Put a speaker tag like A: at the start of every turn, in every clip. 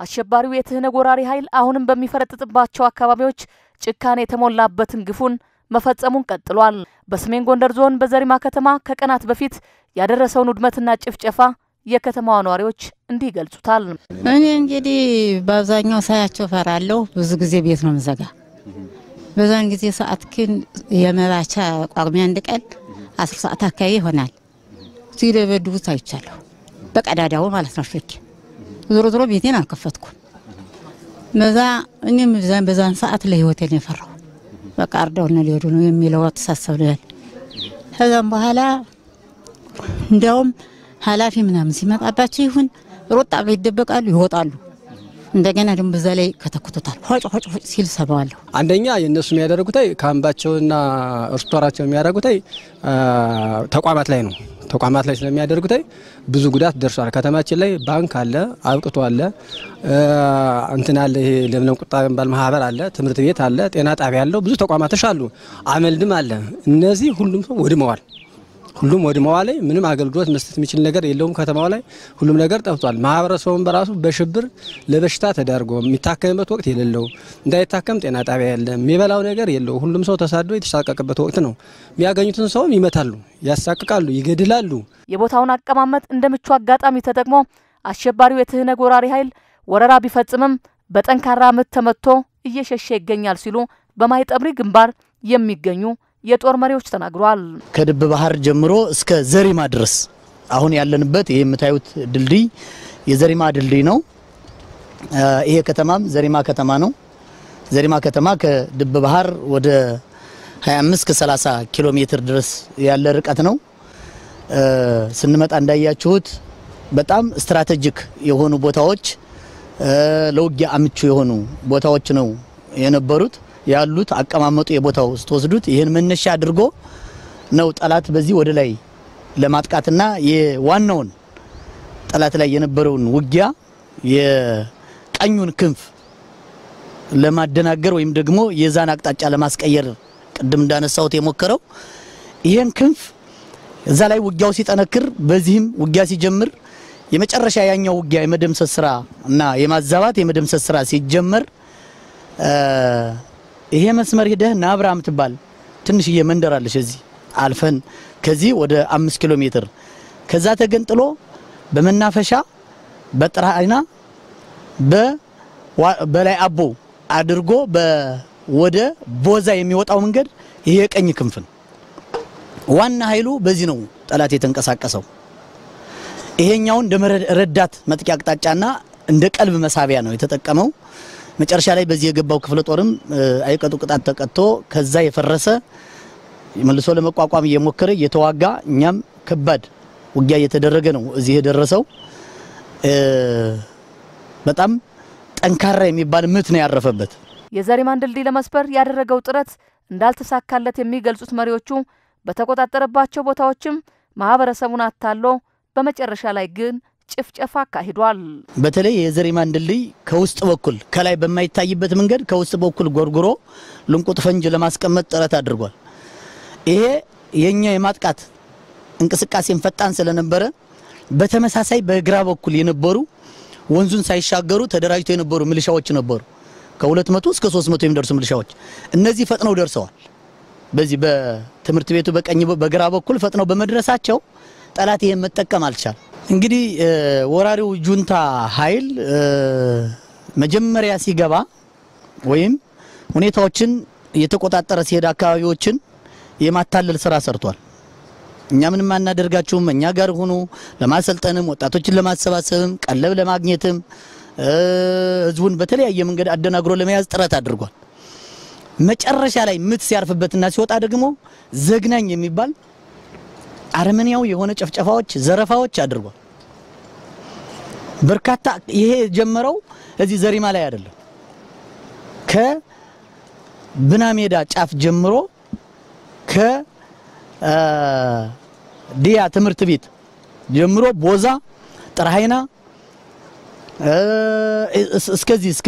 A: አሸባሪው የትህነግ ወራሪ ኃይል አሁንም በሚፈረጥጥባቸው አካባቢዎች ጭካኔ የተሞላበትን ግፉን መፈጸሙን ቀጥሏል። በሰሜን ጎንደር ዞን በዘሪማ ከተማ ከቀናት በፊት ያደረሰውን ውድመትና ጭፍጨፋ የከተማዋ ነዋሪዎች እንዲህ ይገልጹታል።
B: እኔ እንግዲህ በአብዛኛው ሳያቸው ፈራለሁ። ብዙ ጊዜ ቤት ነው ምዘጋ። በዛን ጊዜ ሰዓት ግን የመባቻ ጳጉሜ አንድ ቀን አስር ሰዓት አካባቢ ይሆናል ሲደበድቡት አይቻለሁ። በቀዳዳው ማለት ነው ሾኬ ዞሮ ዞሮ ቤቴን አልከፈትኩም። በዛ እኔም በዛን ሰዓት ለህይወቴን የፈራው በቃ አርደውና ሊሄዱ ነው የሚለው አስተሳሰብ ነው ያለ። ከዛም በኋላ እንዲያውም ኃላፊ ምናምን ሲመጣባቸው ይሁን ሮጣ ብለው ይደበቃሉ፣ ይወጣሉ። እንደገና ደግሞ በዛ ላይ ከተኩቶታል ሆጭ ሆጭ ሆጭ ሲል ሰማዋለሁ።
C: አንደኛ የእነሱ የሚያደርጉት ካምባቸውና ርስቶራቸው የሚያደርጉት ተቋማት ላይ ነው። ተቋማት ላይ ስለሚያደርጉት ብዙ ጉዳት ደርሷል። ከተማችን ላይ ባንክ አለ፣ አብቅቶ አለ፣ እንትን አለ፣ ይሄ ለምለም ቁጣ የሚባል ማህበር አለ፣ ትምህርት ቤት አለ፣ ጤና ጣቢያ አለው፣ ብዙ ተቋማቶች አሉ፣ አመልድም አለ። እነዚህ ሁሉም ሰው ወድመዋል። ሁሉም ወድመዋል ላይ ምንም አገልግሎት መስጠት የሚችል ነገር የለውም። ከተማው ላይ ሁሉም ነገር ጠፍቷል። ማህበረሰቡም በራሱ በሽብር ለበሽታ ተዳርጎ የሚታከምበት ወቅት የሌለው እንዳይታከም ጤና ጣቢያ የለም፣ የሚበላው ነገር የለው። ሁሉም ሰው ተሳዶ የተሳቀቀበት ወቅት ነው። የሚያገኙትን ሰውም ይመታሉ፣ ያሳቅቃሉ፣ ይገድላሉ።
A: የቦታውን አቀማመጥ እንደ ምቹ አጋጣሚ ተጠቅሞ አሸባሪው የትህነግ ወራሪ ኃይል ወረራ ቢፈጽምም በጠንካራ ምት ተመትቶ እየሸሸ ይገኛል ሲሉ በማይጠብሪ ግንባር የሚገኙ የጦር መሪዎች ተናግረዋል።
D: ከድብ ባህር ጀምሮ እስከ ዘሪማ ድረስ አሁን ያለንበት ይህ የምታዩት ድልድይ የዘሪማ ድልድይ ነው። ይሄ ከተማም ዘሪማ ከተማ ነው። ዘሪማ ከተማ ከድብ ባህር ወደ 25 ከ30 ኪሎ ሜትር ድረስ ያለ ርቀት ነው። ስንመጣ እንዳያችሁት በጣም ስትራቴጂክ የሆኑ ቦታዎች፣ ለውጊያ አምቹ የሆኑ ቦታዎች ነው የነበሩት ያሉት አቀማመጡ የቦታው ስትወስዱት ይህን መነሻ አድርጎ ነው ጠላት በዚህ ወደ ላይ ለማጥቃትና የዋናውን ጠላት ላይ የነበረውን ውጊያ የቀኙን ክንፍ ለማደናገር ወይም ደግሞ የዛን አቅጣጫ ለማስቀየር ቅድም እንዳነሳሁት የሞከረው ይህን ክንፍ እዛ ላይ ውጊያው ሲጠነክር፣ በዚህም ውጊያ ሲጀምር የመጨረሻ ያኛው ውጊያ የመደምሰስ ስራ እና የማዛባት የመደምሰስ ስራ ሲጀመር ይሄ መስመር ሂደህ ናብራ ምትባል ትንሽዬ መንደር አለች። እዚህ አልፈን ከዚህ ወደ አምስት ኪሎ ሜትር ከዛ ተገንጥሎ በመናፈሻ በጥራይና በላይ አቦ አድርጎ ወደ ቦዛ የሚወጣው መንገድ ይሄ የቀኝ ክንፍ ነው። ዋና ኃይሉ በዚህ ነው ጠላት የተንቀሳቀሰው። ይሄኛውን እንደ ረዳት መጥቂያ አቅጣጫና እንደ ቀልብ መሳቢያ ነው የተጠቀመው። መጨረሻ ላይ በዚህ የገባው ክፍለ ጦርም አይቀጡ ቅጣት ተቀጥቶ ከዛ የፈረሰ መልሶ ለመቋቋም እየሞከረ እየተዋጋ እኛም ከባድ ውጊያ እየተደረገ ነው እዚህ የደረሰው። በጣም ጠንካራ የሚባል ምት ነው ያረፈበት።
A: የዘሪማን ድልድይ ለመስበር ያደረገው ጥረት እንዳልተሳካለት የሚገልጹት መሪዎቹ በተቆጣጠረባቸው ቦታዎችም ማህበረሰቡን አታሎ በመጨረሻ ላይ ግን ጭፍጨፋ አካሂዷል።
D: በተለይ የዘሪማን ድልድይ ከውስጥ በኩል ከላይ በማይታይበት መንገድ ከውስጥ በኩል ጎርጉሮ ልንቁጥ ፈንጅ ለማስቀመጥ ጥረት አድርጓል። ይሄ የኛ የማጥቃት እንቅስቃሴን ፈጣን ስለነበረ በተመሳሳይ በግራ በኩል የነበሩ ወንዙን ሳይሻገሩ ተደራጅተው የነበሩ ሚሊሻዎች ነበሩ። ከ200 እስከ 300 የሚደርሱ ሚሊሻዎች እነዚህ ፈጥነው ደርሰዋል። በዚህ በትምህርት ቤቱ በቀኝ በግራ በኩል ፈጥነው በመድረሳቸው ጠላት ይሄን መጠቀም አልቻል። እንግዲህ ወራሪው ጁንታ ኃይል መጀመሪያ ሲገባ ወይም ሁኔታዎችን እየተቆጣጠረ ሲሄድ አካባቢዎችን የማታለል ስራ ሰርቷል። እኛ ምንም አናደርጋችሁም፣ እኛ ጋር ሁኑ፣ ለማሰልጠንም ወጣቶችን ለማሰባሰብም ቀለብ ለማግኘትም ህዝቡን በተለያየ መንገድ አደናግሮ ለመያዝ ጥረት አድርጓል። መጨረሻ ላይ ምት ሲያርፍበትና ሲወጣ ደግሞ ዘግናኝ የሚባል አረመኔያዊ የሆነ ጨፍጨፋዎች፣ ዘረፋዎች አድርጓል። በርካታ ይሄ የጀመረው እዚህ ዘሪማ ላይ አይደለም። ከብና ሜዳ ጫፍ ጀምሮ ከዲያ ትምህርት ቤት ጀምሮ ቦዛ፣ ጥራሃይና እስከዚህ እስከ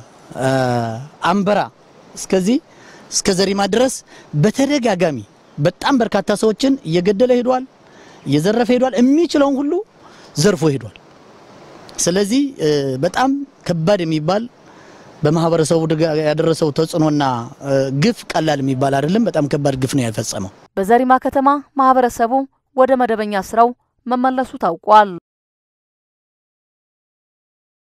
D: አንበራ እስከዚህ እስከ ዘሪማ ድረስ በተደጋጋሚ በጣም በርካታ ሰዎችን እየገደለ ሄዷል፣ እየዘረፈ ሄዷል። የሚችለውን ሁሉ ዘርፎ ሄዷል። ስለዚህ በጣም ከባድ የሚባል በማህበረሰቡ ያደረሰው ተጽዕኖና ግፍ ቀላል የሚባል አይደለም። በጣም ከባድ ግፍ ነው የፈጸመው።
A: በዘሪማ ከተማ ማህበረሰቡ ወደ መደበኛ ስራው መመለሱ ታውቋል።